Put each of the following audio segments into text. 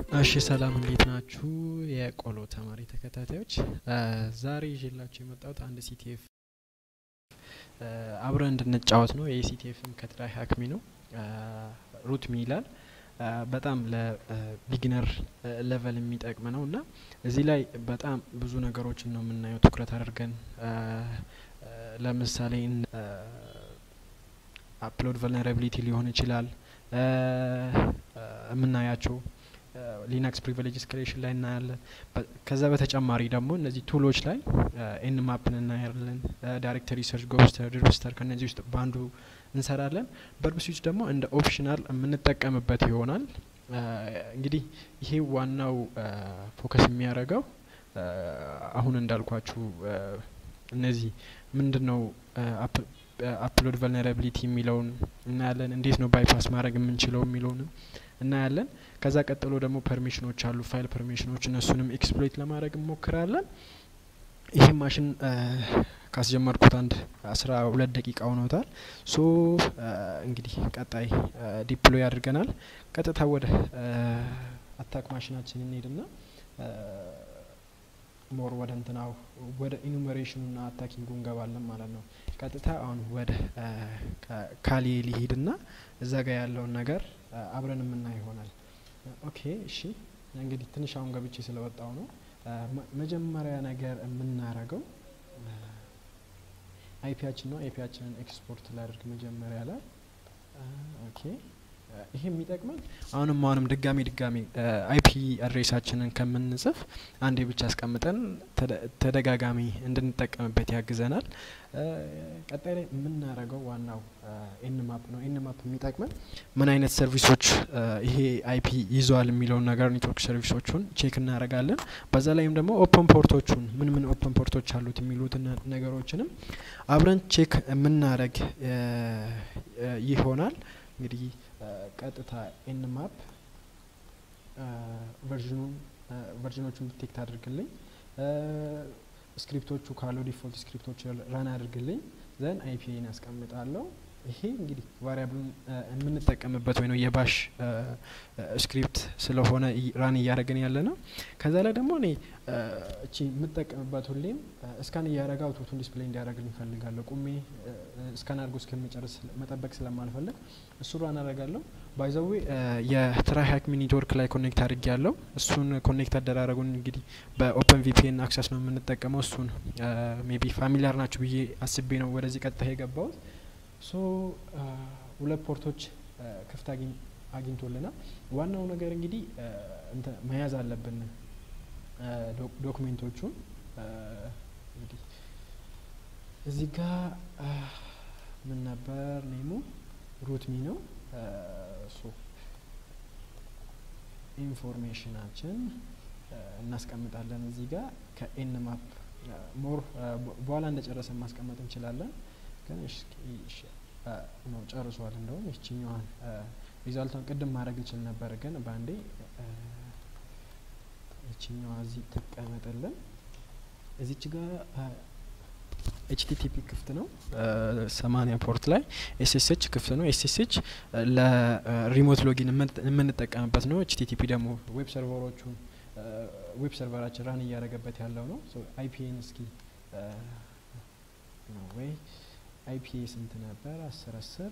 እሺ ሰላም እንዴት ናችሁ? የቆሎ ተማሪ ተከታታዮች ዛሬ ይዤላችሁ የመጣሁት አንድ ሲቲኤፍ አብረን እንድንጫወት ነው። ይህ ሲቲኤፍም ከትራይ ሀክሚ ነው። ሩት ሚ ይላል። በጣም ለቢግነር ሌቨል የሚጠቅም ነው እና እዚህ ላይ በጣም ብዙ ነገሮችን ነው የምናየው ትኩረት አድርገን ለምሳሌ አፕሎድ ቨልነራቢሊቲ ሊሆን ይችላል የምናያቸው ሊነክስ ፕሪቪሌጅ ስክሌሽን ላይ እናያለን። ከዛ በተጨማሪ ደግሞ እነዚህ ቱሎች ላይ ኤን ማፕን እናያለን። ዳይሬክተሪ ሰርች፣ ጎብስተር፣ ሪጅስተር ከነዚህ ውስጥ በአንዱ እንሰራለን። በርብ ስዊች ደግሞ እንደ ኦፕሽናል የምንጠቀምበት ይሆናል። እንግዲህ ይሄ ዋናው ፎከስ የሚያደርገው አሁን እንዳልኳችሁ እነዚህ ምንድን ነው አፕሎድ ቨልነራቢሊቲ የሚለውን እናያለን። እንዴት ነው ባይፓስ ማድረግ የምንችለው የሚለውንም እናያለን። ከዛ ቀጥሎ ደግሞ ፐርሚሽኖች አሉ፣ ፋይል ፐርሚሽኖች፣ እነሱንም ኤክስፕሎይት ለማድረግ እንሞክራለን። ይህ ማሽን ካስጀመርኩት አንድ አስራ ሁለት ደቂቃ ሆኖታል። ሶ እንግዲህ ቀጣይ ዲፕሎይ አድርገናል። ቀጥታ ወደ አታክ ማሽናችን እንሄድና ሞር ወደ እንትናው ወደ ኢኑሜሬሽኑና አታኪንጉ እንገባለን ማለት ነው። ቀጥታ አሁን ወደ ካሌ ሊሄድና እዛ ጋር ያለውን ነገር አብረን የምናይ ይሆናል። ኦኬ እሺ፣ እንግዲህ ትንሽ አሁን ገብቼ ስለወጣው ነው። መጀመሪያ ነገር የምናረገው አይፒያችን ነው። አይፒያችንን ኤክስፖርት ላድርግ መጀመሪያ ላይ ኦኬ ይሄ የሚጠቅመን አሁንም አሁንም ድጋሚ ድጋሚ አይፒ አድሬሳችንን ከምንጽፍ አንዴ ብቻ አስቀምጠን ተደጋጋሚ እንድንጠቀምበት ያግዘናል። ቀጣይ ላይ የምናደርገው ዋናው ኤን ማፕ ነው። ኤን ማፕ የሚጠቅመን ምን አይነት ሰርቪሶች ይሄ አይፒ ይዘዋል የሚለውን ነገር ኔትወርክ ሰርቪሶቹን ቼክ እናደርጋለን። በዛ ላይም ደግሞ ኦፕን ፖርቶቹን ምን ምን ኦፕን ፖርቶች አሉት የሚሉትን ነገሮችንም አብረን ቼክ የምናደርግ ይሆናል። እንግዲህ ቀጥታ ኤን ማፕ ቨርዥኑን ቨርዥኖቹን ዲቴክት አድርግልኝ። ስክሪፕቶቹ ካሉ ዲፎልት ስክሪፕቶች ራን አድርግልኝ። ዘን አይፒን ያስቀምጣለሁ። ይሄ እንግዲህ ቫሪያብሉን የምንጠቀምበት ወይ ነው የባሽ ስክሪፕት ስለሆነ ራን እያደረግን ያለ ነው። ከዛ ላይ ደግሞ እኔ እቺ የምጠቀምበት ሁሌም እስካን እያደረገ አውቶቱን ዲስፕሌይ እንዲያደርግልኝ እፈልጋለሁ። ቁሜ እስካን አድርጎ እስከሚጨርስ መጠበቅ ስለማልፈልግ እሱ ራን አደርጋለሁ። ባይዘዌ የትራይ ሀክሚ ኔትወርክ ላይ ኮኔክት አድርጌ ያለው እሱን ኮኔክት አደራረጉን እንግዲህ በኦፕን ቪፒኤን አክሰስ ነው የምንጠቀመው። እሱን ሜቢ ፋሚሊያር ናቸው ብዬ አስቤ ነው ወደዚህ ቀጥታ የገባሁት። ሶ ሁለት ፖርቶች ክፍት አግኝቶልናል። ዋናው ነገር እንግዲህ መያዝ አለብን ዶክሜንቶቹን እንግዲህ እዚህ ጋር ምን ነበር ኔሙ ሩትሚ ነው። ሶ ኢንፎርሜሽናችን እናስቀምጣለን እዚህ ጋር ከኤን ማፕ ሞር በኋላ እንደጨረሰ ማስቀመጥ እንችላለን። ግን ነው ጨርሷል። እንደውም ይችኛዋን ሪዛልቷን ቅድም ማድረግ እችል ነበር፣ ግን በአንዴ ይችኛዋ እዚህ ትቀመጥልን። እዚች ጋር ኤችቲቲፒ ክፍት ነው። ሰማኒያ ፖርት ላይ ኤስኤስኤች ክፍት ነው። ኤስኤስኤች ለሪሞት ሎጊን የምንጠቀምበት ነው። ኤችቲቲፒ ደግሞ ዌብ ሰርቨሮቹን ዌብ ሰርቨራችን ራን እያደረገበት ያለው ነው። አይፒኤን እስኪ ነው ወይ አይፒ ስንት ነበር? አስር አስር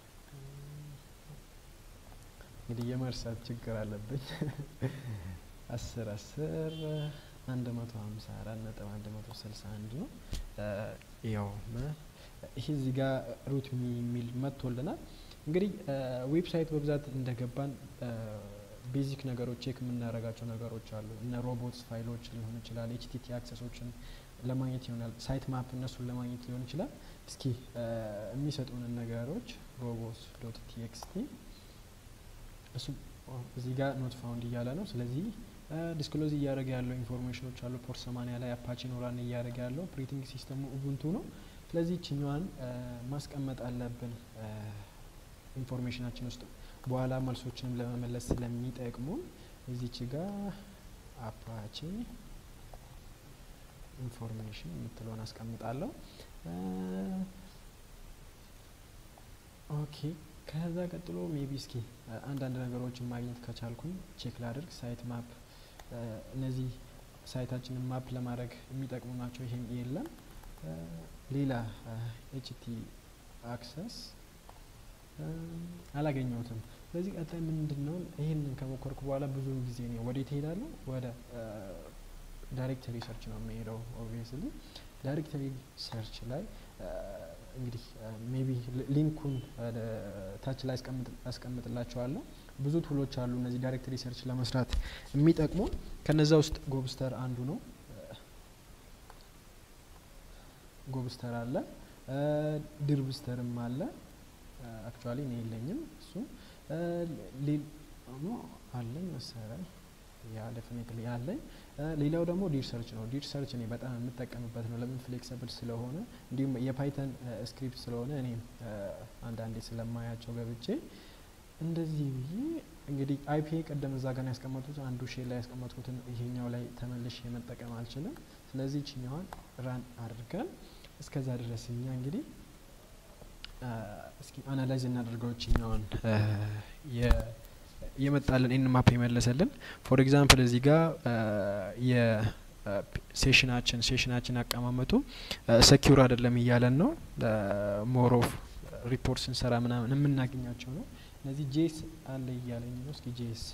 እንግዲህ የመርሳት ችግር አለብኝ። አስር አስር አንድ መቶ ሀምሳ አራት ነጥብ አንድ መቶ ስልሳ አንድ ነው። ያው ይሄ እዚህ ጋር ሩት የሚል መጥቶልናል። እንግዲህ ዌብሳይት በብዛት እንደገባን ቤዚክ ነገሮች ቼክ የምናደርጋቸው ነገሮች አሉ። እነ ሮቦትስ ፋይሎች ሊሆን ይችላል። ኤችቲቲ አክሰሶችን ለማግኘት ይሆናል። ሳይት ማፕ እነሱን ለማግኘት ሊሆን ይችላል። እስኪ የሚሰጡንን ነገሮች ሮቦስ ዶት ቲኤክስቲ እሱ እዚህ ጋር ኖት ፋውንድ እያለ ነው። ስለዚህ ዲስክሎዝ እያደረገ ያለው ኢንፎርሜሽኖች አሉ። ፖርት ሰማኒያ ላይ አፓቺ ኖራን እያደረገ ያለው ኦፕሬቲንግ ሲስተሙ ኡቡንቱ ነው። ስለዚህ ችኛዋን ማስቀመጥ አለብን ኢንፎርሜሽናችን ውስጥ በኋላ መልሶችንም ለመመለስ ስለሚጠቅሙን እዚች ጋር አፓቺ ኢንፎርሜሽን የምትለውን አስቀምጣለሁ። ኦኬ ከዛ ቀጥሎ ሜቢ እስኪ አንዳንድ ነገሮችን ማግኘት ከቻልኩኝ ቼክ ላድርግ። ሳይት ማፕ እነዚህ ሳይታችንን ማፕ ለማድረግ የሚጠቅሙ ናቸው። ይሄም የለም። ሌላ ኤችቲ አክሰስ አላገኘሁትም። ስለዚህ ቀጣይ ምንድን ነው ይህንን ከሞከርኩ በኋላ ብዙ ጊዜ ነው ወዴት እሄዳለሁ? ወደ ዳይሬክተሪ ሰርች ነው የሚሄደው። ኦብቪየስሊ ዳይሬክተሪ ሰርች ላይ እንግዲህ ሜቢ ሊንኩን ታች ላይ አስቀምጥላቸዋለሁ። ብዙ ቱሎች አሉ እነዚህ ዳይሬክተሪ ሰርች ለመስራት የሚጠቅሙ። ከነዛ ውስጥ ጎብስተር አንዱ ነው። ጎብስተር አለ፣ ድርብስተርም አለ። አክቹዋሊ እኔ የለኝም እሱ አለኝ መሰለኝ ያ ዴፊኔትሊ አለኝ። ሌላው ደግሞ ዲር ሰርች ነው። ዲር ሰርች እኔ በጣም የምጠቀምበት ነው። ለምን ፍሌክሲብል ስለሆነ እንዲሁም የፓይተን ስክሪፕት ስለሆነ እኔም አንዳንዴ ስለማያቸው ገብቼ እንደዚህ ብዬ እንግዲህ አይፒ ቀደም እዛ ጋር ያስቀመጡት አንዱ ሼል ላይ ያስቀመጥኩትን ይሄኛው ላይ ተመልሼ መጠቀም አልችልም። ስለዚህ ችኛዋን ራን አድርገን እስከዛ ድረስ እኛ እንግዲህ እስኪ አናላይዝ እናደርገው ችኛዋን የመጣልን ኢን ማፕ የመለሰልን ፎር ኤግዛምፕል እዚህ ጋር የሴሽናችን ሴሽናችን አቀማመጡ ሰኪውር አይደለም እያለን ነው። ሞር ኦፍ ሪፖርት ስንሰራ ምናምን የምናገኛቸው ነው። እነዚህ ጄስ አለ እያለኝ ነው። እስኪ ጄስ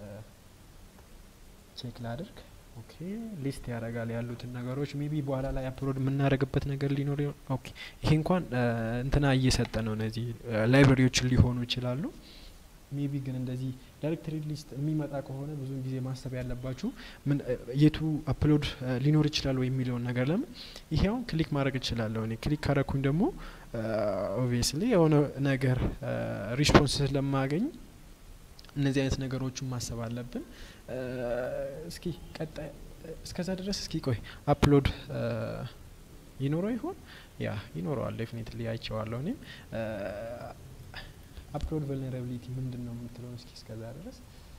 ቼክ ላድርግ። ኦኬ ሊስት ያደርጋል ያሉትን ነገሮች ሜቢ በኋላ ላይ አፕሎድ የምናደርግበት ነገር ሊኖር ኦኬ ይሄ እንኳን እንትና እየሰጠ ነው። እነዚህ ላይብረሪዎችን ሊሆኑ ይችላሉ። ሜቢ ግን እንደዚህ ዳይሬክተሪ ሊስት የሚመጣ ከሆነ ብዙ ጊዜ ማሰብ ያለባችሁ ምን የቱ አፕሎድ ሊኖር ይችላል ወይ የሚለውን ነገር ለምን ይሄውን ክሊክ ማድረግ እችላለሁ። እኔ ክሊክ ካረኩኝ ደግሞ ኦብቪየስሊ የሆነ ነገር ሪስፖንስ ስለማገኝ እነዚህ አይነት ነገሮችን ማሰብ አለብን። እስኪ ቀጣይ እስከዛ ድረስ እስኪ ቆይ አፕሎድ ይኖረው ይሆን? ያ ይኖረዋል። ዴፊኒትሊ አይቼዋለሁ እኔም አፕሎድ ቨልነራቢሊቲ ምንድን ነው የምትለውን እስኪ እስከዛ ድረስ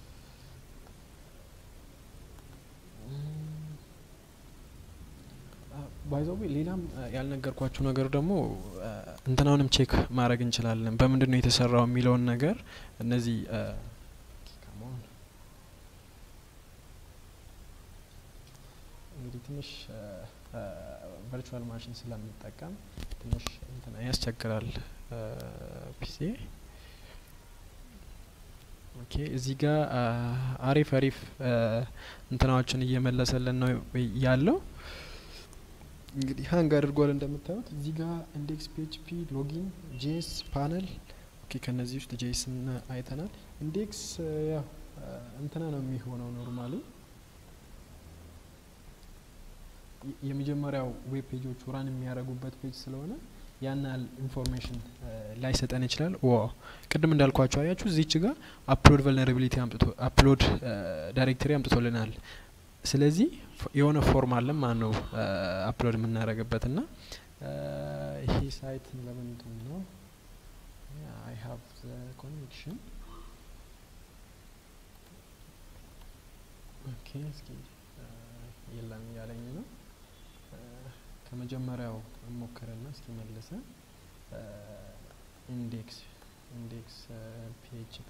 ባይዘዌ ሌላም ያልነገርኳችሁ ነገር ደግሞ እንትናውንም ቼክ ማድረግ እንችላለን። በምንድን ነው የተሰራው የሚለውን ነገር እነዚህ እንግዲህ ትንሽ ቨርቹዋል ማሽን ስለምንጠቀም ትንሽ እንትና ያስቸግራል ፒሲ ኦኬ እዚህ ጋር አሪፍ አሪፍ እንትናዎችን እየመለሰልን ነው ያለው። እንግዲህ ሀንግ አድርጓል እንደምታዩት እዚህ ጋር ኢንዴክስ ፒኤችፒ ሎጊን ጄስ ፓነል ኦኬ ከነዚህ ውስጥ ጄስን አይተናል። ኢንዴክስ ያው እንትና ነው የሚሆነው ኖርማሊ የመጀመሪያው ዌብ ፔጆቹ ራን የሚያደርጉበት ፔጅ ስለሆነ ያን ያህል ኢንፎርሜሽን ላይሰጠን ይችላል። ዋ ቅድም እንዳልኳቸው አያችሁ እዚች ጋር አፕሎድ ቨልነራቢሊቲ አምጥቶ አፕሎድ ዳይሬክተሪ አምጥቶልናል። ስለዚህ የሆነ ፎርም አለ ማን ነው አፕሎድ የምናደርግበት ና ይሄ ሳይት ለምንድን ነው አይ ሀቭ ኮኔክሽን ኦኬ እስኪ የለም እያለኝ ነው ከመጀመሪያው ሞክርና እስኪ መልሰን ኢንዴክስ ኢንዴክስ ፒኤችፒ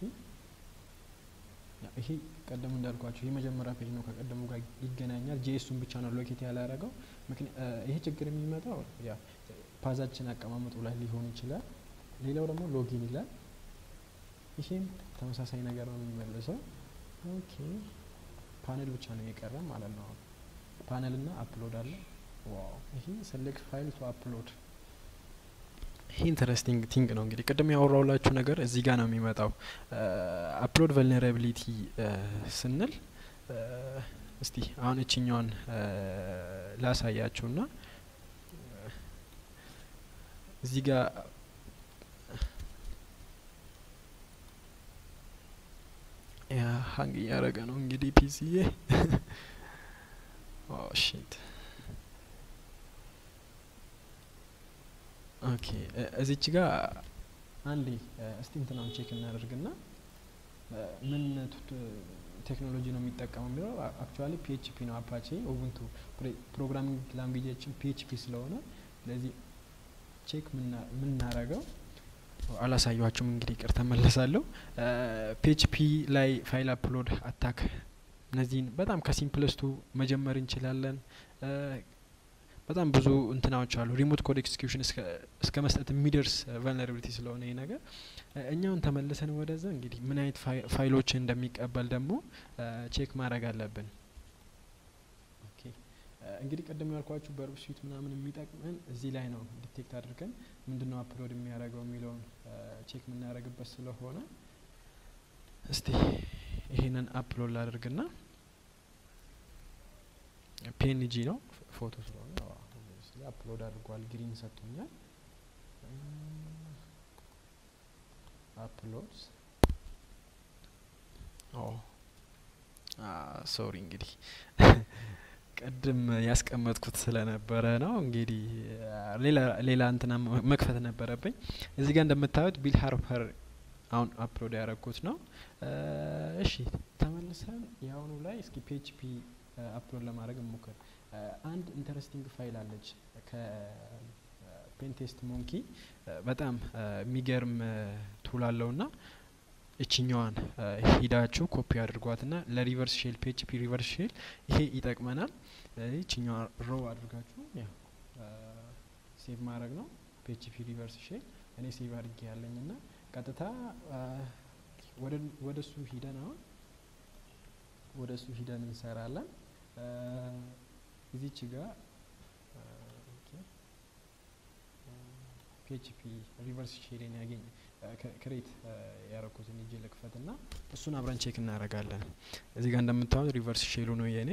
ይሄ ቀደም እንዳልኳቸው ይህ መጀመሪያ ፔጅ ነው። ከቀደሙ ጋር ይገናኛል። ጄሱን ብቻ ነው ሎኬት ያላረገው። ይሄ ችግር የሚመጣው ያ ፓዛችን አቀማመጡ ላይ ሊሆን ይችላል። ሌላው ደግሞ ሎጊን ይላል። ይሄም ተመሳሳይ ነገር ነው የሚመልሰው። ኦኬ ፓነል ብቻ ነው የቀረ ማለት ነው። ፓነል እና አፕሎድ አለ። ዋው ይሄ ሴሌክት ፋይል ቱ አፕሎድ ይሄ ኢንተረስቲንግ ቲንግ ነው። እንግዲህ ቅድም ያወራውላችሁ ነገር እዚህ ጋር ነው የሚመጣው። አፕሎድ ቨልነራቢሊቲ ስንል እስቲ አሁን እችኛዋን ላሳያችሁና እዚህ ጋር ያ ሀንግ እያደረገ ነው እንግዲህ ፒሲዬ ሺት ኦኬ እዚች ጋር አንዴ እስቲ እንትናውን ቼክ እናደርግና ምን ቴክኖሎጂ ነው የሚጠቀመው የሚለው አክቹዋሊ ፒኤችፒ ነው። አፓቼ ኡቡንቱ ፕሮግራሚንግ ላንጉጃችን ፒኤችፒ ስለሆነ ስለዚህ ቼክ የምናረገው አላሳያችሁም እንግዲህ ቅር ተመለሳለሁ። ፒኤችፒ ላይ ፋይል አፕሎድ አታክ እነዚህን በጣም ከሲምፕለስቱ መጀመር እንችላለን። በጣም ብዙ እንትናዎች አሉ። ሪሞት ኮድ ኤክስኪዩሽን እስከ መስጠት የሚደርስ ቨልነራቢሊቲ ስለሆነ ይህ ነገር እኛውን ተመልሰን ወደዛ እንግዲህ ምን አይነት ፋይሎችን እንደሚቀበል ደግሞ ቼክ ማድረግ አለብን። እንግዲህ ቅድም ያልኳችሁ በርብ ስዊት ምናምን የሚጠቅመን እዚህ ላይ ነው። ዲቴክት አድርገን ምንድነው አፕሎድ የሚያደርገው የሚለውን ቼክ የምናደርግበት ስለሆነ እስቲ ይሄንን አፕሎድ ላድርግና ፒኤንጂ ነው ፎቶ ስለሆነ አፕሎድ አድርጓል። ግሪን ሰጥቶኛል። አፕሎድ ሶሪ እንግዲህ ቅድም ያስቀመጥኩት ስለነበረ ነው። እንግዲህ ሌላ ሌላ እንትና መክፈት ነበረብኝ። እዚህ ጋር እንደምታዩት ቢል ሃርፐር አሁን አፕሎድ ያደረግኩት ነው። እሺ ተመልሰን የአሁኑ ላይ እስኪ ፒኤችፒ አፕሎድ ለማድረግ እንሞክር። አንድ ኢንተረስቲንግ ፋይል አለች ከፔንቴስት ሞንኪ በጣም የሚገርም ቱል አለውና እችኛዋን ሂዳችሁ ኮፒ አድርጓትና ለሪቨርስ ሼል ፒኤችፒ ሪቨርስ ሼል ይሄ ይጠቅመናል። እችኛዋ ሮ አድርጋችሁ ያው ሴቭ ማድረግ ነው። ፒኤችፒ ሪቨርስ ሼል እኔ ሴቭ አድርጌ ያለኝና ቀጥታ ወደ እሱ ሂደን አሁን ወደ እሱ ሂደን እንሰራለን። እዚች ጋር ፒኤችፒ ሪቨርስ ሼልን ያገኝ ክሬት ያረኩትን እጅ ልክፈት ና እሱን አብረን ቼክ እናደርጋለን። እዚህ ጋር እንደምታዩት ሪቨርስ ሼሉ ነው የኔ።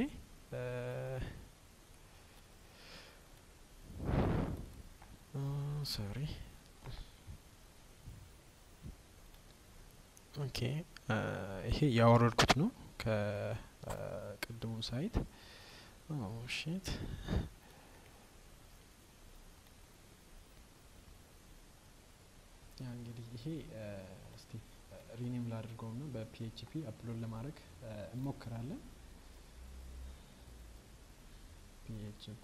ሶሪ ኦኬ ይሄ ያወረድኩት ነው ከቅድሙ ሳይት ሺት ያ እንግዲህ ይሄ እስቲ ሪኔም ላድርገው ና በፒኤችፒ አፕሎድ ለማድረግ እንሞክራለን። ፒኤችፒ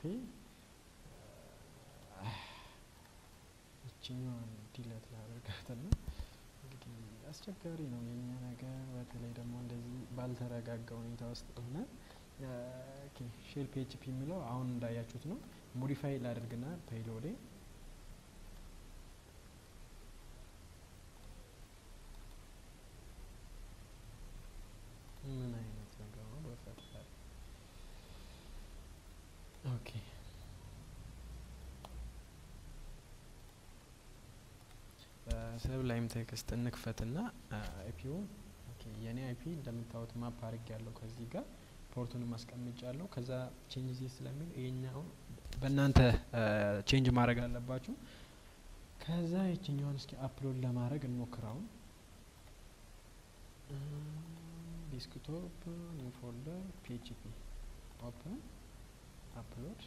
ይችኛዋን ዲለት ላደርጋት ና እንግዲህ አስቸጋሪ ነው የኛ ነገር፣ በተለይ ደግሞ እንደዚህ ባልተረጋጋ ሁኔታ ውስጥ ሆነ ሼል ፒኤችፒ የሚለው አሁን እንዳያችሁት ነው። ሞዲፋይ ላደርግና ፔይሎዴ ምን አይነት ነገር ነው በፈጠረ ኦኬ ሰብ ላይም ቴክስት እንክፈትና አይፒውን የኔ አይፒ እንደምታዩት ማፕ አድርግ ያለው ከዚህ ጋር ፖርቱንም አስቀምጫ ያለው ከዛ ቼንጅ ዜ ስለሚል ይሄኛውን በእናንተ ቼንጅ ማድረግ አለባችሁ። ከዛ የችኛውን እስኪ አፕሎድ ለማድረግ እንሞክራውን ዲስክቶፕ ኒው ፎልደር ፒኤችፒ ኦፕን አፕሎድ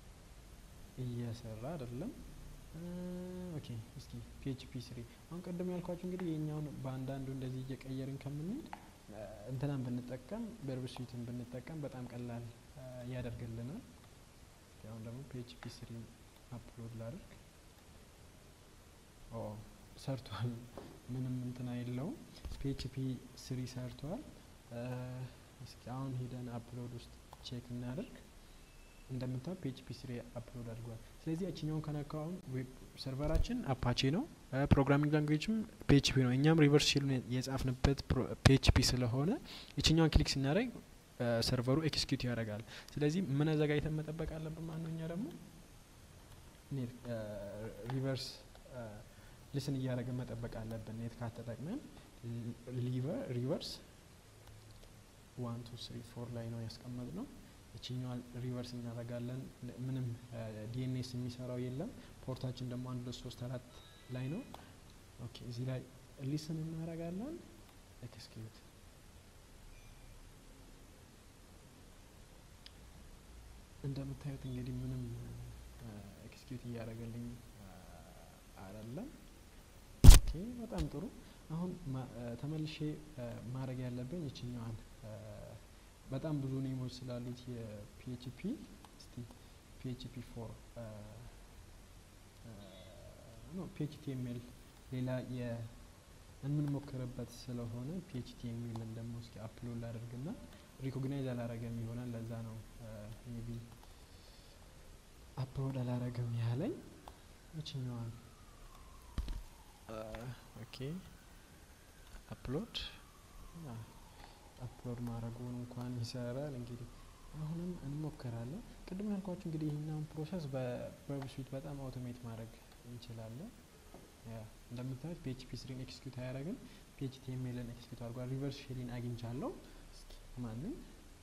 እየሰራ አይደለም። ኦኬ እስኪ ፒኤችፒ ስሪ አሁን ቅድም ያልኳችሁ እንግዲህ የኛውን በአንዳንዱ እንደዚህ እየቀየርን ከምንሄድ እንትናን ብንጠቀም በርብ ስዊትን ብንጠቀም በጣም ቀላል ያደርግልናል። አሁን ደግሞ ፒኤችፒ ስሪ አፕሎድ ላድርግ። ኦ ሰርቷል። ምንም እንትና የለውም። ፒኤችፒ ስሪ ሰርቷል። እስኪ አሁን ሄደን አፕሎድ ውስጥ ቼክ እናደርግ። እንደምታው ፒኤችፒ ስሪ አፕሎድ አድርጓል። ስለዚህ ያችኛውን ከነካው አሁን ዌብ ሰርቨራችን አፓቼ ነው፣ ፕሮግራሚንግ ላንጉዌጅም ፒኤችፒ ነው። እኛም ሪቨርስ ሼሉን የጻፍንበት ፒኤችፒ ስለሆነ የችኛውን ክሊክ ስናደርግ ሰርቨሩ ኤክስኪዩት ያደርጋል። ስለዚህ ምን አዘጋጅተን መጠበቅ አለብን ማለት ነው። እኛ ደግሞ ሪቨርስ ሊስን እያደረግን መጠበቅ አለብን። ኔት ካት ተጠቅመን ሪቨርስ ዋን ቱ ስሪ ፎር ላይ ነው ያስቀመጥ ነው። ይችኛዋን ሪቨርስ እናደርጋለን። ምንም ዲኤንኤስ የሚሰራው የለም። ፖርታችን ደግሞ አንድ ሁለት ሶስት አራት ላይ ነው። ኦኬ እዚህ ላይ ሊስን እናደርጋለን። ኤክስኪዩት እንደምታዩት እንግዲህ ምንም ኤክስኪዩት እያደረገልኝ አይደለም። ኦኬ በጣም ጥሩ። አሁን ተመልሼ ማድረግ ያለብኝ ይችኛዋን በጣም ብዙ ኔሞች ስላሉት የፒኤችፒ እስቲ ፒኤችፒ ፎር ኖ ፒኤችቲኤምኤል ሌላ የምንሞክርበት ስለሆነ ፒኤችቲ የሚልን ደግሞ እስኪ አፕሎድ ላደርግና ሪኮግናይዝ አላረገም ይሆናል። ለዛ ነው ሜቢ አፕሎድ አላረገም ያለኝ የችኛዋን ኦኬ አፕሎድ አፕሎድ ማድረጉን እንኳን ይሰራል። እንግዲህ አሁንም እንሞክራለን። ቅድም ያልኳችሁ እንግዲህ ይህኛውን ፕሮሰስ በዌብ ስዊት በጣም አውቶሜት ማድረግ እንችላለን። እንደምታዩት ፒኤችፒ ስሪን ኤክስኪዩት አያደረግም፣ ፒኤችቲ ኤምኤልን ኤክስኪዩት አድርጓል። ሪቨርስ ሼሊን አግኝቻለሁ። እስኪ ማንም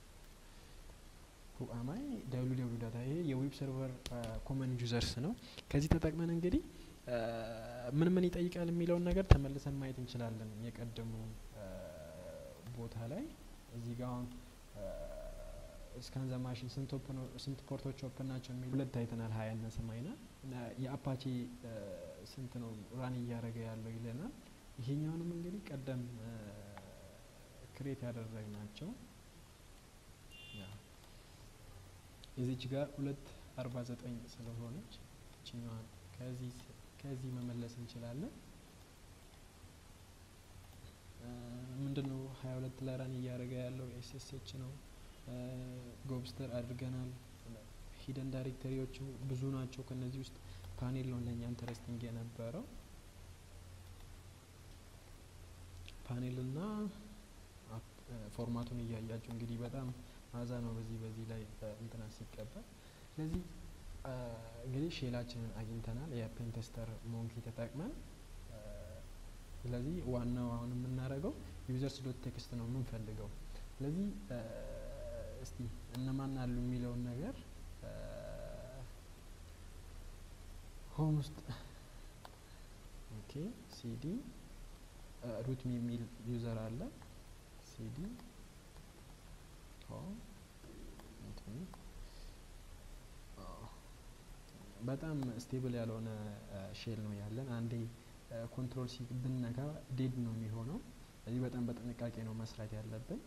ሁአማይ ደብሉ ደብሉ ዳታ ይሄ የዌብ ሰርቨር ኮመን ዩዘርስ ነው። ከዚህ ተጠቅመን እንግዲህ ምን ምን ይጠይቃል የሚለውን ነገር ተመልሰን ማየት እንችላለን። የቀደሙ ቦታ ላይ እዚህ ጋር አሁን እስካን ዘ ማሽን ስንት ፖርቶች ኦፕን ናቸው የሚሉ ሁለት አይተናል። ሀያ እና ሰማይና የአፓቺ ስንት ነው ራን እያደረገ ያለው ይለናል። ይሄኛውንም እንግዲህ ቀደም ክሬት ያደረግ ናቸው። እዚች ጋር ሁለት አርባ ዘጠኝ ስለሆነች ችኛዋን ከዚህ ከዚህ መመለስ እንችላለን። ምንድነው ሀያ ሁለት ላይ ራን እያደረገ ያለው ኤስኤስኤች ነው። ጎብስተር አድርገናል። ሂደን ዳይሬክተሪዎቹ ብዙ ናቸው። ከነዚህ ውስጥ ፓኔል ነው ለእኛ ኢንተረስቲንግ የነበረው ፓኔል እና ፎርማቱን እያያቸው እንግዲህ በጣም አዛ ነው በዚህ በዚህ ላይ እንትና ሲቀበል ስለዚህ እንግዲህ ሼላችንን አግኝተናል የፔንተስተር ሞንኪ ተጠቅመን ስለዚህ ዋናው አሁን የምናደርገው ዩዘርስ ዶት ቴክስት ነው የምንፈልገው ስለዚህ እስቲ እነማን አሉ የሚለውን ነገር ሆም ውስጥ ኦኬ ሲዲ ሩት የሚል ዩዘር አለ ሲዲ ሆም በጣም ስቴብል ያልሆነ ሼል ነው ያለን። አንዴ ኮንትሮል ሲ ብነካ ዴድ ነው የሚሆነው። ስለዚህ በጣም በጥንቃቄ ነው መስራት ያለብን።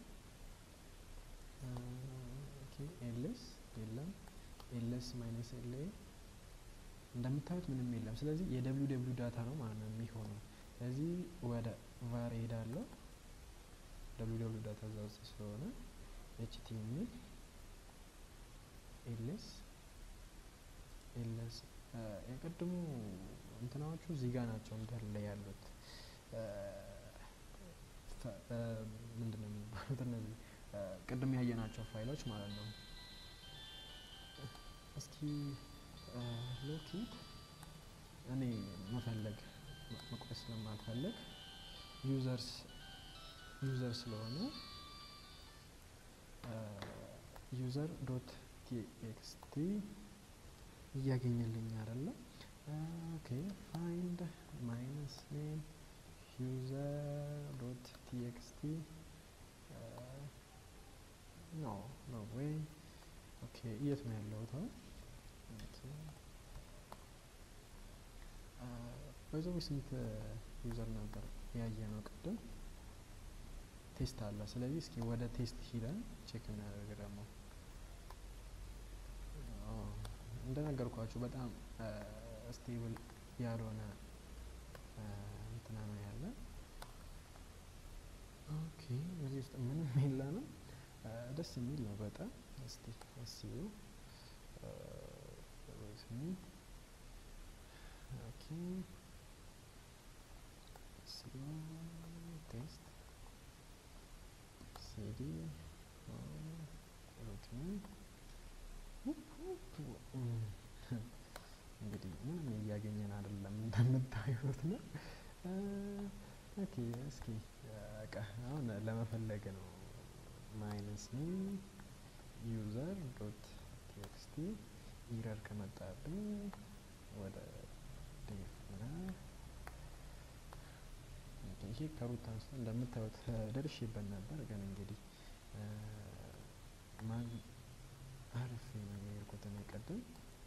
ኤልስ የለም፣ ኤልስ ማይነስ ኤል እንደምታዩት ምንም የለም። ስለዚህ የደብሊው ደብሊው ዳታ ነው ማለት ነው የሚሆነው። ስለዚህ ወደ ቫር ሄዳለሁ። ደብሊው ደብሊው ዳታ እዛ ውስጥ ስለሆነ ኤችቲ የሚል ኤልስ ኤልስ የቅድሙ እንትናዎቹ እዚህ ጋር ናቸው እንዳለ ያሉት ምንድን ነው የሚባሉት እነዚህ ቅድም ያየናቸው ፋይሎች ማለት ነው። እስኪ ሎኬት እኔ መፈለግ መቁረጥ ስለማልፈልግ ዩዘርስ ዩዘር ስለሆነ ዩዘር ዶት ቲኤክስቲ እያገኘልኝ አይደለም። ኦኬ ፋይንድ ማይነስ ኔም ዩዘር ዶት ቲኤክስቲ ኖ ኖ ዌይ ኦኬ የት ነው ያለሁት አሁን? በዛው ስንት ዩዘር ነበር ያየ ነው ቅድም ቴስት አለ። ስለዚህ እስኪ ወደ ቴስት ሂደን ቼክ እናደርግ ደግሞ እንደነገርኳችሁ በጣም ስቴብል ያልሆነ እንትና ነው ያለ። ኦኬ እዚህ ውስጥ ምንም የለንም። ደስ የሚል ነው በጣም እስቲ እስዩ ኦኬ ቴስት ሲዲ እንግዲህ ምንም እያገኘን አይደለም እንደምታዩት ነው። ኦኬ እስኪ በቃ አሁን ለመፈለግ ነው። ማይነስ ኔም ዩዘር ዶት ቲኤክስቲ ኢረር ከመጣብኝ ወደ ዴፍ ይሄ ከሩት አንስቶ እንደምታዩት ደርሼበት ነበር፣ ግን እንግዲህ ማን አርፌ ነው የሄድኩት እኔ ቅድም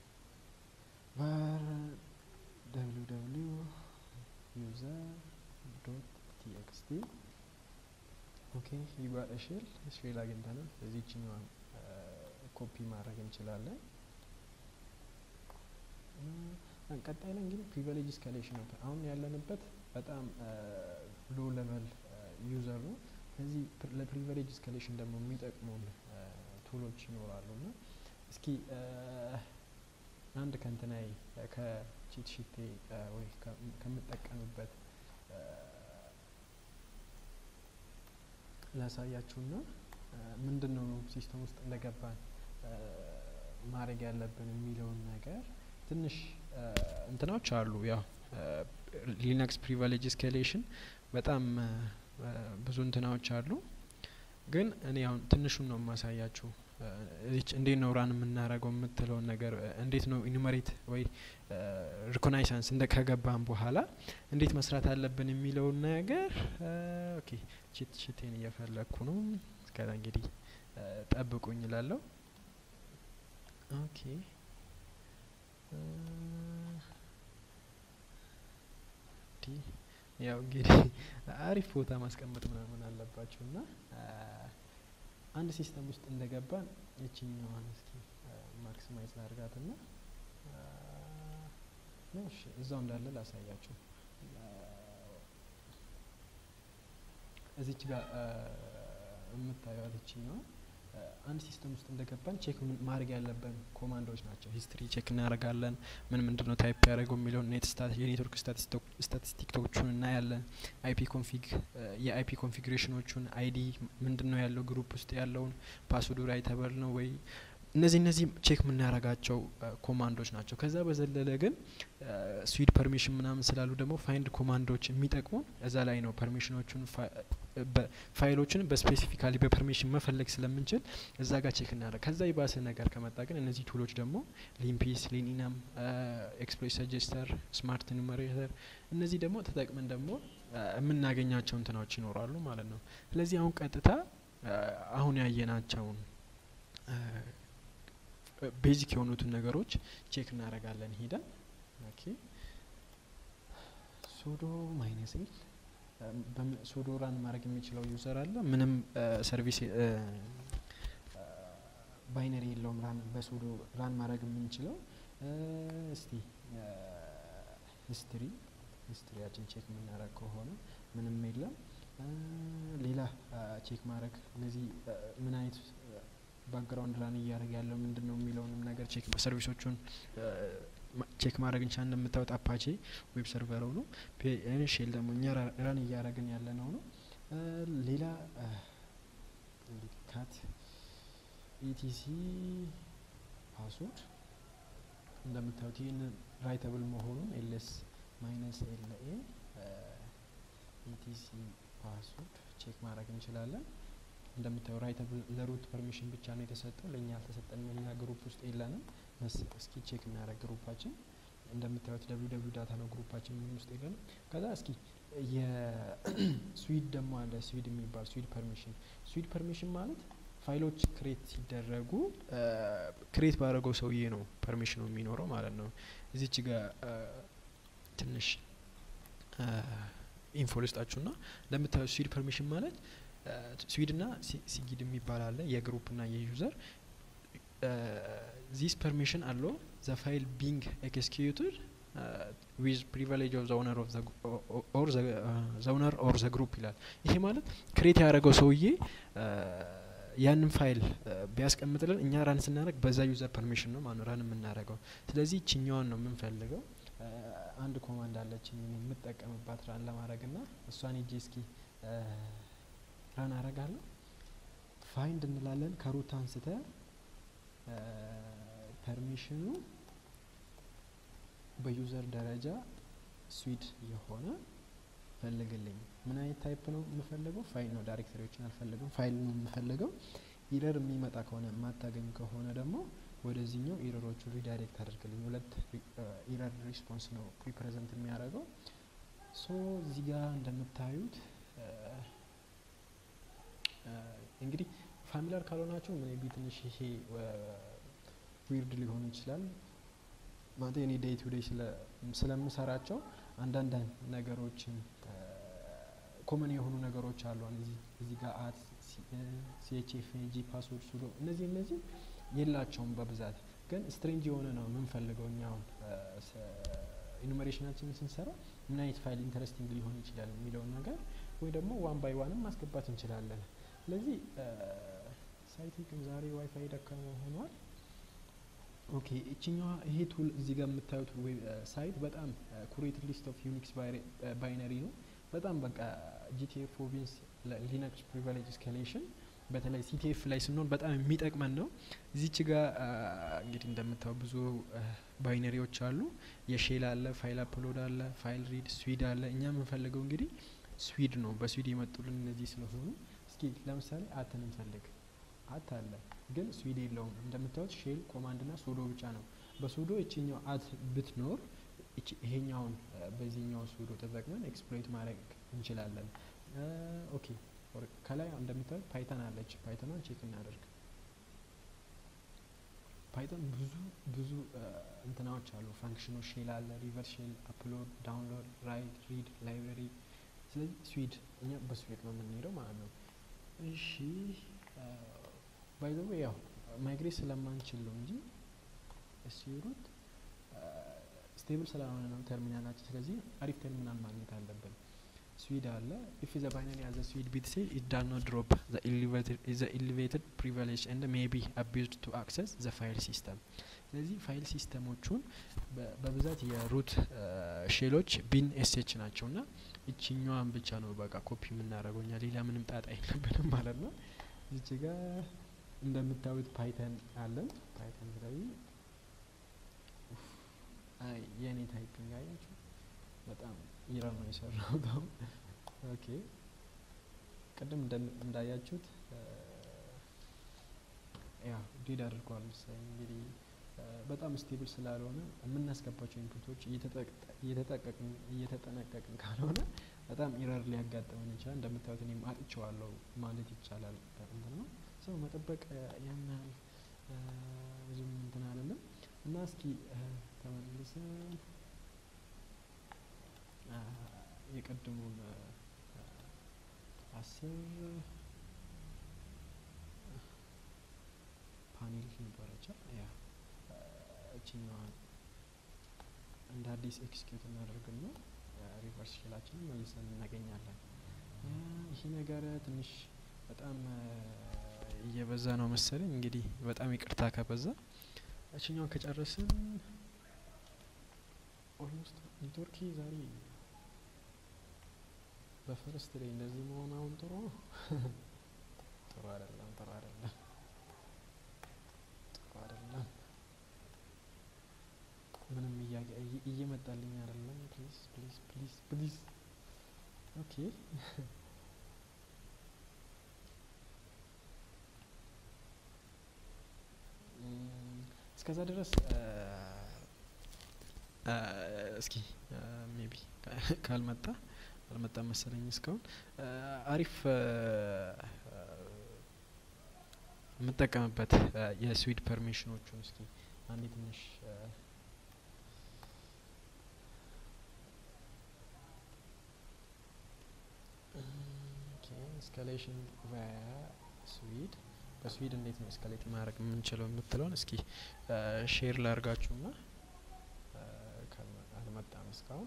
var www user ዶት ቲኤክስቲ ኦኬ ይጓል ሼል ሼል አግኝተናል። ስለዚህ ይችኛዋን ኮፒ ማድረግ እንችላለን። ቀጣይ ላይ እንግዲህ ፕሪቪሌጅ ስካሌሽን ነው። አሁን ያለንበት በጣም ሎ ሌቨል ዩዘር ነው። እነዚህ ለፕሪቪሌጅ እስካሌሽን ደግሞ የሚጠቅሙን ቱሎች ይኖራሉ እና እስኪ አንድ ከንትናይ ከቺት ሺቴ ወይ ከምጠቀምበት ላሳያችሁና ምንድን ነው ሲስተም ውስጥ እንደገባን ማድረግ ያለብን የሚለውን ነገር ትንሽ እንትናዎች አሉ። ያው ሊነክስ ፕሪቪሌጅ እስካሌሽን በጣም ብዙ እንትናዎች አሉ። ግን እኔ አሁን ትንሹን ነው የማሳያችሁ። እንዴት ነው ራን የምናደርገው የምትለውን ነገር እንዴት ነው ኢኑመሬት ወይ ሪኮናይሳንስ እንደ ከገባን በኋላ እንዴት መስራት አለብን የሚለውን ነገር ኦኬ ቺት ሺቴን እየፈለግኩ ነው። እስከዛ እንግዲህ ጠብቁኝ እላለሁ። ኦኬ ያው እንግዲህ አሪፍ ቦታ ማስቀመጥ ምናምን አለባችሁ እና አንድ ሲስተም ውስጥ እንደገባን የችኛዋን እስኪ ማክሲማይዝ ላድርጋት ና እሺ እዛው እንዳለ ላሳያችሁ። እዚች ጋር የምታዩት ይችኛዋ አንድ ሲስተም ውስጥ እንደገባን ቼክ ማድረግ ያለብን ኮማንዶች ናቸው። ሂስትሪ ቼክ እናደርጋለን። ምን ምንድን ነው ታይፕ ያደረገው የሚለውን ኔት የኔትወርክ ስታቲስቲክቶቹን እናያለን። አይፒ ኮንፊግ የአይፒ ኮንፊግሬሽኖቹን አይዲ ምንድን ነው ያለው ግሩፕ ውስጥ ያለውን ፓስወርዱ ራይተብል ነው ወይ እነዚህ እነዚህ ቼክ የምናደርጋቸው ኮማንዶች ናቸው። ከዛ በዘለለ ግን ስዊድ ፐርሚሽን ምናምን ስላሉ ደግሞ ፋይንድ ኮማንዶች የሚጠቅሙን እዛ ላይ ነው። ፐርሚሽኖቹን ፋይሎችን በስፔሲፊካሊ በፐርሚሽን መፈለግ ስለምንችል እዛ ጋር ቼክ እናደርግ። ከዛ የባሰ ነገር ከመጣ ግን እነዚህ ቱሎች ደግሞ ሊምፒስ፣ ሊኒናም፣ ኤክስፕሎይት ሰጀስተር፣ ስማርት ኑመሬተር እነዚህ ደግሞ ተጠቅመን ደግሞ የምናገኛቸው እንትናዎች ይኖራሉ ማለት ነው። ስለዚህ አሁን ቀጥታ አሁን ያየናቸውን ቤዚክ የሆኑትን ነገሮች ቼክ እናደርጋለን ሄደን ኦኬ ሱዶ ማይነስ ኤል ሱዶ ራን ማድረግ የሚችለው ዩዘር አለ ምንም ሰርቪስ ባይነሪ የለውም ራን በሱዶ ራን ማድረግ የምንችለው እስቲ ሂስትሪ ሂስትሪያችን ቼክ የምናደርግ ከሆነ ምንም የለም ሌላ ቼክ ማድረግ እነዚህ ምን አይነት ባክግራውንድ ራን እያደረገ ያለው ምንድን ነው የሚለውንም ነገር ቼክ ሰርቪሶቹን ቼክ ማድረግ እንቻ እንደምታወጥ አፓቼ ዌብ ሰርቨረው ነው። ሼል ደግሞ እኛ ራን እያደረግን ያለ ነው ነው። ሌላ ካት ኢቲሲ ፓስወርድ እንደምታዩት ይህን ራይተብል መሆኑን ኤልኤስ ማይነስ ኤልኤ ኢቲሲ ፓስወርድ ቼክ ማድረግ እንችላለን። እንደምታየው ራይተብል ለሩት ፐርሚሽን ብቻ ነው የተሰጠው፣ ለእኛ አልተሰጠንም። እኛ ግሩፕ ውስጥ የለንም። እስኪ ቼክ እናደርግ ግሩፓችን። እንደምታዩት ደብሊው ደብሊው ዳታ ነው ግሩፓችን፣ ምን ውስጥ የለንም። ከዛ እስኪ የስዊድ ደግሞ አለ ስዊድ የሚባል ስዊድ ፐርሚሽን። ስዊድ ፐርሚሽን ማለት ፋይሎች ክሬት ሲደረጉ ክሬት ባደረገው ሰውዬ ነው ፐርሚሽኑ የሚኖረው ማለት ነው። እዚች ጋር ትንሽ ኢንፎ ልስጣችሁና እንደምታዩት ስዊድ ፐርሚሽን ማለት ስዊድና ሲጊድ የሚባል አለ የግሩፕና የዩዘር ዚስ ፐርሚሽን አለው ዘ ፋይል ቢንግ ኤክስኪዩትድ ዊዝ ፕሪቪሌጅ ኦፍ ዘውነር ኦፍ ዘውነር ኦር ዘ ግሩፕ ይላል። ይሄ ማለት ክሬት ያደረገው ሰውዬ ያንን ፋይል ቢያስቀምጥልን እኛ ራን ስናደርግ በዛ ዩዘር ፐርሚሽን ነው ማነው ራን የምናደርገው። ስለዚህ ችኛዋን ነው የምንፈልገው። አንድ ኮማንድ አለችኝ የምጠቀምባት ራን ለማድረግ ና እሷን ሄጄ እስኪ ራን አረጋለሁ። ፋይንድ እንላለን ከሩት አንስተ ፐርሚሽኑ በዩዘር ደረጃ ስዊድ የሆነ ፈልግልኝ። ምን አይነት ታይፕ ነው የምፈልገው? ፋይል ነው። ዳይሬክተሪዎችን አልፈልግም። ፋይል ነው የምፈልገው። ኢረር የሚመጣ ከሆነ የማታገኝ ከሆነ ደግሞ ወደዚህኛው ኢረሮቹ ሪዳይሬክት አድርግልኝ። ሁለት ኢረር ሪስፖንስ ነው ሪፕሬዘንት የሚያደርገው። ሶ እዚህ ጋር እንደምታዩት እንግዲህ ፋሚሊያር ካልሆናቸው ምን ቢ ትንሽ ይሄ ዊርድ ሊሆን ይችላል። ማለት እኔ ዴይ ቱ ዴይ ስለምሰራቸው አንዳንድ ነገሮችን ኮመን የሆኑ ነገሮች አሉ። እዚህ ጋር አት ሲኤችኤፍ ጂ ፓስወርድ ሱዶ እነዚህ እነዚህ የላቸውም በብዛት ግን ስትሬንጅ የሆነ ነው የምንፈልገው እኛውን ኢኑሜሬሽናችንን ስንሰራ ምን አይነት ፋይል ኢንተረስቲንግ ሊሆን ይችላል የሚለውን ነገር ወይ ደግሞ ዋን ባይ ዋንም ማስገባት እንችላለን። ስለዚህ ሳይቴ ግን ዛሬ ዋይፋይ ደካማ ሆኗል። ኦኬ እችኛዋ ይሄ ቱል እዚህ ጋር የምታዩት ሳይት በጣም ኩሬት ሊስት ኦፍ ዩኒክስ ባይነሪ ነው። በጣም በቃ ጂቲኤፍ ፕሮቪንስ ሊነክስ ፕሪቪሌጅ ኤስካሌሽን በተለይ ሲቲኤፍ ላይ ስንሆን በጣም የሚጠቅመን ነው። እዚች ጋር እንግዲህ እንደምታው ብዙ ባይነሪዎች አሉ። የሼል አለ፣ ፋይል አፕሎድ አለ፣ ፋይል ሪድ፣ ስዊድ አለ። እኛ የምንፈልገው እንግዲህ ስዊድ ነው። በስዊድ የመጡልን እነዚህ ስለሆኑ እስኪ ለምሳሌ አትን እንፈልግ። አት አለ ግን ስዊድ የለውም። እንደምታዩት ሼል ኮማንድ ና ሱዶ ብቻ ነው። በሱዶ እችኛው አት ብትኖር ይሄኛውን በዚህኛው ሱዶ ተጠቅመን ኤክስፕሎይት ማድረግ እንችላለን። ኦኬ ከላይ እንደምታዩት ፓይተን አለች። ፓይተኗን ቼክ እናደርግ። ፓይተን ብዙ ብዙ እንትናዎች አሉ፣ ፋንክሽኖች ሼል አለ፣ ሪቨርስ ሼል፣ አፕሎድ፣ ዳውንሎድ፣ ራይት፣ ሪድ፣ ላይብረሪ። ስለዚህ ስዊድ እኛ በስዊድ ነው የምንሄደው ማለት ነው። እሺ ባይ ዘ ዌይ ያው ማይግሬት ስለማንችል ነው እንጂ እስሩት ስቴብል ስላልሆነ ነው ተርሚናላችን። ስለዚህ አሪፍ ተርሚናል ማግኘት አለብን። ስዊድ አለ ኢፍ ዘ ባይነሪ አዘ ስዊድ ቢት ሴል ኢት ዳል ኖት ድሮፕ ዘ ኤሊቬትድ ፕሪቪሌጅ ኤንድ ሜይ ቢ አቢዝድ ቱ አክሰስ ዘ ፋይል ሲስተም። ስለዚህ ፋይል ሲስተሞቹን በብዛት የሩት ሼሎች ቢን ኤስኤች ናቸው እና ይችኛዋን ብቻ ነው በቃ ኮፒ የምናደርገው እኛ ሌላ ምንም ጣጣ የለብንም ማለት ነው። እዚች ጋር እንደምታዩት ፓይተን አለን። ፓይተን ስለዚህ የእኔ ታይፒንግ አያችሁ በጣም ኢረር ነው የሰራሁት። አሁን ኦኬ ቅድም እንዳያችሁት ያ ዲድ አድርጓል መሰለኝ። እንግዲህ በጣም ስቴብል ስላልሆነ የምናስገባቸው ኢንፑቶች እየተጠነቀቅን ካልሆነ በጣም ኢረር ሊያጋጥመን ይችላል። እንደምታዩት እኔም አጥቼዋለሁ ማለት ይቻላል። እንትን ነው ሰው መጠበቅ ያን ያህል ብዙም እንትን አይደለም እና እስኪ ተመልሰን የቀድሙን አስር ፓኔል ነበረቻ ያ እችኛዋን እንደ አዲስ ኤክስኪዩት እናደርግና ሪቨርስ ሼላችንን መልሰን እናገኛለን። ይህ ነገር ትንሽ በጣም እየበዛ ነው መሰለኝ። እንግዲህ በጣም ይቅርታ ከበዛ እችኛውን ከጨረስን ኦልሞስት ኔትወርኪ ዛሬ በፈርስት ላይ እንደዚህ መሆን አሁን ጥሩ ነው። ጥሩ አይደለም፣ ጥሩ አይደለም፣ ጥሩ አይደለም። ምንም እየመጣልኝ አይደለም። ፕሊዝ ፕሊዝ ፕሊዝ ፕሊዝ። ኦኬ እስከዛ ድረስ እስኪ ሜቢ ካልመጣ አልመጣም መሰለኝ እስካሁን አሪፍ የምጠቀምበት የስዊድ ፐርሚሽኖቹን እስኪ አንዴ ትንሽ ኤስካሌሽን ቫያ ስዊድ በስዊድ እንዴት ነው ኤስካሌት ማድረግ የምንችለው የምትለውን እስኪ ሼር ላርጋችሁና አልመጣም እስካሁን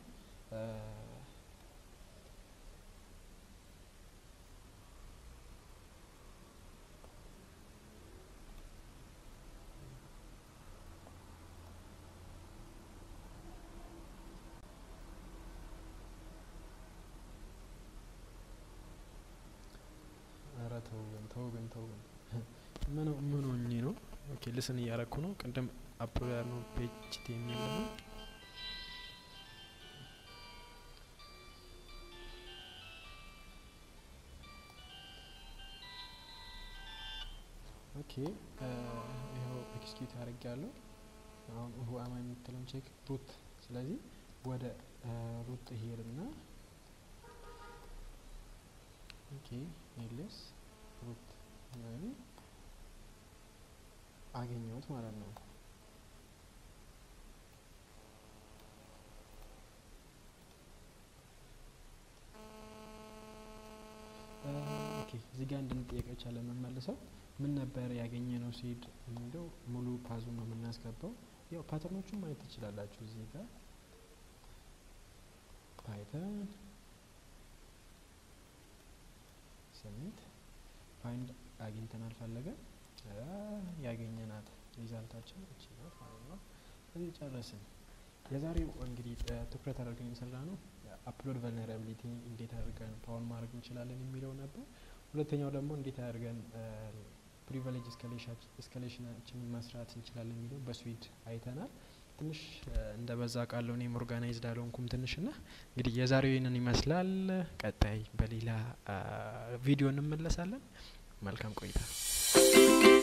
ኧረ ተው ግን ተው ግን ተው ግን ምን ምን ሆኜ ነው? ኦኬ ልስን እያረኩ ነው። ቅድም አፕሎድ ነው ፔጅ የሚል ነው ኦኬ ይኸው ኤክስኪዩት አድርግ ያለው አሁን እሁ አማ የምትለውን ቼክ ሩት ስለዚህ ወደ ሩት ሄድና ኦኬ ኤልኤስ ሩት ስለዚህ አገኘሁት ማለት ነው። ኦኬ እዚህ ጋር እንድንጠየቅ የቻለ የምንመልሰው ምን ነበር ያገኘ ነው ሲሄድ የሚለው ሙሉ ፓዙ ነው የምናስገባው። ያው ፓተርኖቹን ማየት ትችላላችሁ እዚህ ጋር ፓይተን ሰሚት ፋይንድ አግኝተናል ፈለገን ያገኘናት ሪዛልታችን እቺ ናት ማለት ነው። እዚህ ጨረስን። የዛሬው እንግዲህ ትኩረት አድርገን የሰራ ነው አፕሎድ ቨልነራቢሊቲ እንዴት አድርገን ፓወር ማድረግ እንችላለን የሚለው ነበር። ሁለተኛው ደግሞ እንዴት አድርገን ፕሪቪሌጅ እስካሌሽናችንን መስራት እንችላለን የሚለው በስዊድ አይተናል። ትንሽ እንደ በዛ ቃለው እኔም ኦርጋናይዝድ አልሆንኩም ትንሽ ና እንግዲህ የዛሬው ይህንን ይመስላል። ቀጣይ በሌላ ቪዲዮ እንመለሳለን። መልካም ቆይታ